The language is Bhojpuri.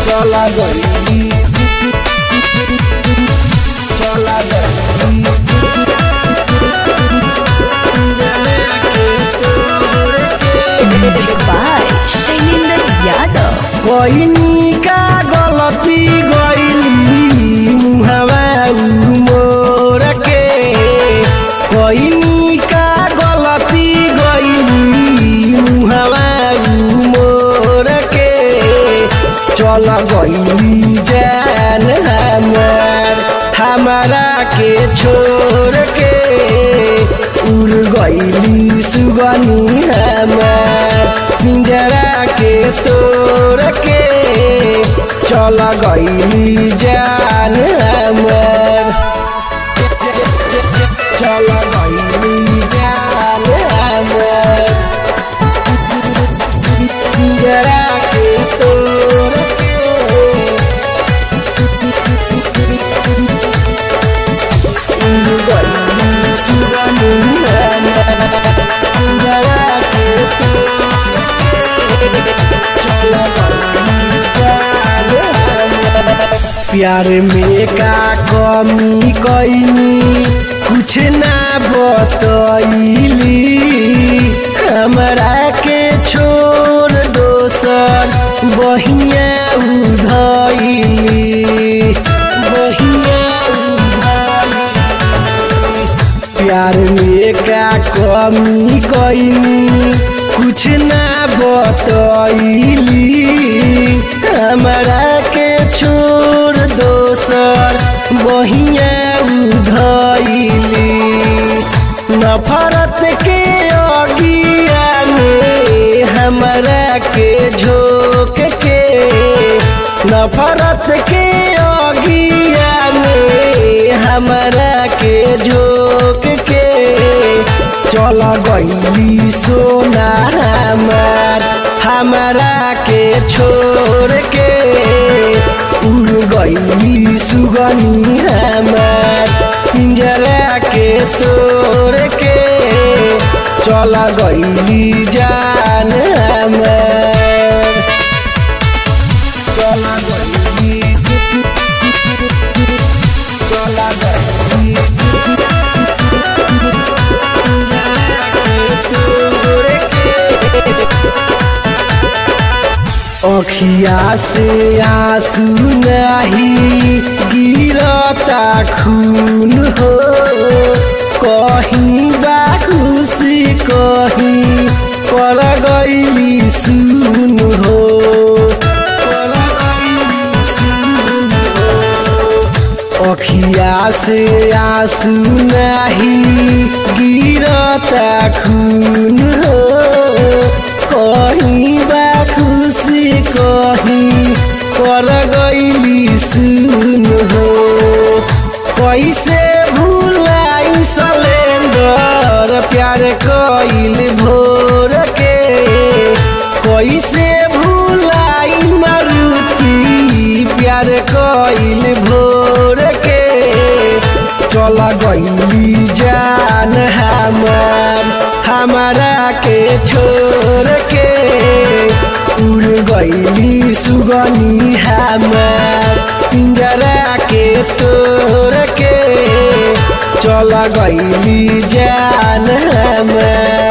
चला गई चला गई म्यूजिक बाय शैलेंद्र यादव कोइनी का गलती गइली मुहवा मोर के कोइनी का गलती गइली मुहवा मोर के चल गइली जान हमार हमारा के छोड़ के उड़ गइली सुगनी हमार पिंजरा के तोड़ के चल गइली जान हमार चल गइली जान हमार पिंजरा के तोड़ के प्यार में का कमी कैनी कुछ ना बतैली हमरा के छोड़ दोसर बहिया उधैली बहिया उधैली प्यार में का कमी कैनी कुछ ना बतैली हमरा के छोड़ दोसर बहिया उधैली नफरत के अगिया में हमरा के झोंक के नफरत के अगिया में हमरा के झोंक के चल गईली सोना हमार हमरा के छोड़ के उड़ गईली सुगनी हमार पिंजरा के तोड़ के चल गईली जान हमार चल गईली चल गईली अखिया से आंसू नहीं गिरता खून हो कहीं बा खुशी कहीं पर गईली सुन हो पर गईली सुन हो अखिया से आंसू नहीं गिरता खून हो कहीं बा खुशी कहीं कर गईली सुन हो कैसे भूलाई सलेंदर प्यार कइल भोर के कैसे भूलाई मारुति प्यार कइल भोर के चल गईली जान हमार हमारा के छोड़ के उड़ गईली सुगनी हमार पिंजरा के तोड़ के चल गईली जान हमार